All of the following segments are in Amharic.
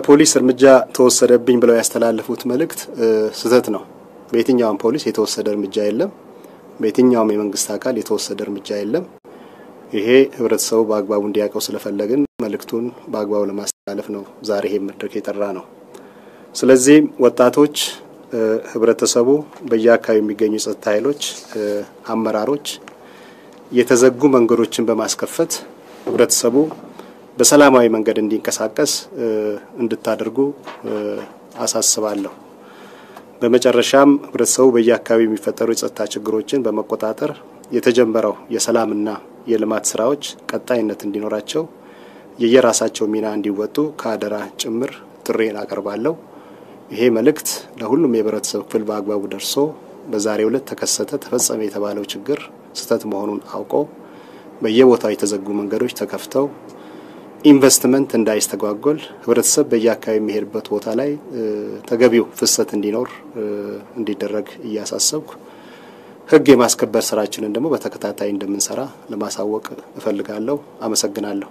ፖሊስ እርምጃ ተወሰደብኝ ብለው ያስተላለፉት መልእክት ስህተት ነው። በየትኛውም ፖሊስ የተወሰደ እርምጃ የለም። በየትኛውም የመንግስት አካል የተወሰደ እርምጃ የለም። ይሄ ህብረተሰቡ በአግባቡ እንዲያውቀው ስለፈለግን መልእክቱን በአግባቡ ለማስተላለፍ ነው ዛሬ ይሄ መድረክ የጠራ ነው። ስለዚህ ወጣቶች፣ ህብረተሰቡ፣ በየአካባቢ የሚገኙ የጸጥታ ኃይሎች አመራሮች የተዘጉ መንገዶችን በማስከፈት ህብረተሰቡ በሰላማዊ መንገድ እንዲንቀሳቀስ እንድታደርጉ አሳስባለሁ። በመጨረሻም ህብረተሰቡ በየአካባቢው የሚፈጠሩ የጸጥታ ችግሮችን በመቆጣጠር የተጀመረው የሰላምና የልማት ስራዎች ቀጣይነት እንዲኖራቸው የየራሳቸው ሚና እንዲወጡ ከአደራ ጭምር ጥሬን አቀርባለሁ። ይሄ መልእክት ለሁሉም የህብረተሰብ ክፍል በአግባቡ ደርሶ በዛሬው ዕለት ተከሰተ፣ ተፈጸመ የተባለው ችግር ስህተት መሆኑን አውቆ በየቦታው የተዘጉ መንገዶች ተከፍተው ኢንቨስትመንት እንዳይስተጓጎል ህብረተሰብ በየአካባቢ የሚሄድበት ቦታ ላይ ተገቢው ፍሰት እንዲኖር እንዲደረግ እያሳሰብኩ ህግ የማስከበር ስራችንን ደግሞ በተከታታይ እንደምንሰራ ለማሳወቅ እፈልጋለሁ። አመሰግናለሁ።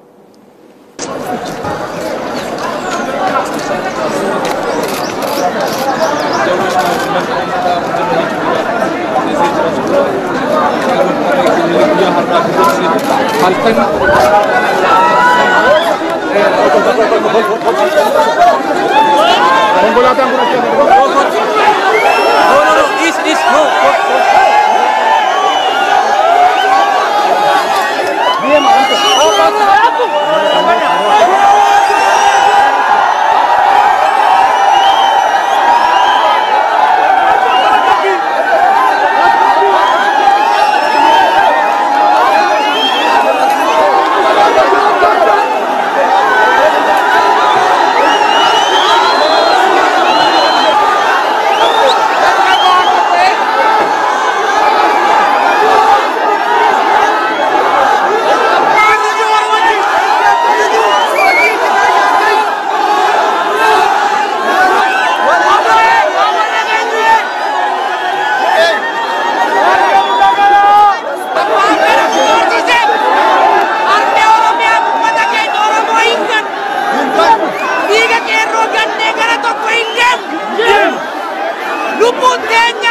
Lubbuun teenya